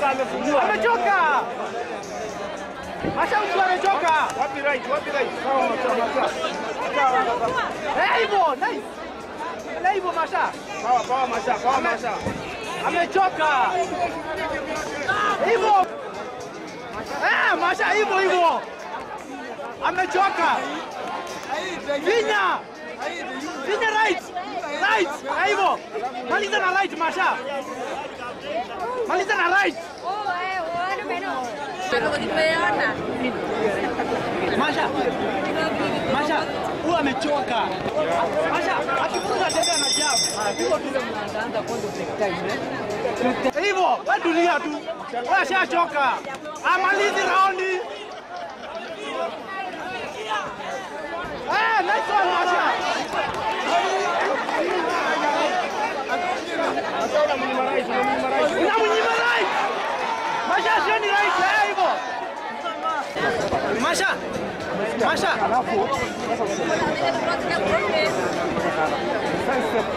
amefungua. Amechoka. Masha ukiwa amechoka. Wapi right? Wapi right? Sawa, sawa, sawa. Eh, hivyo, nice. Na hivyo Masha. Sawa, sawa, Masha, sawa, Masha. Amechoka. Hivyo. Eh, Masha hivyo hivyo. Amechoka. Vinya. Vinya right. Right. Eh, Hivyo. Maliza na right Masha. Maliza na right. Masha. Masha, huyu amechoka. Masha, akifunga tembea na jabu. Hivyo, wewe tulia tu. Wewe ashachoka. Amalizi raundi. Eh, nice one Masha. Sasa unamnyima right, unamnyima right. Unamnyima right. Masha sio ni right, eh hivyo. Masha. Masha.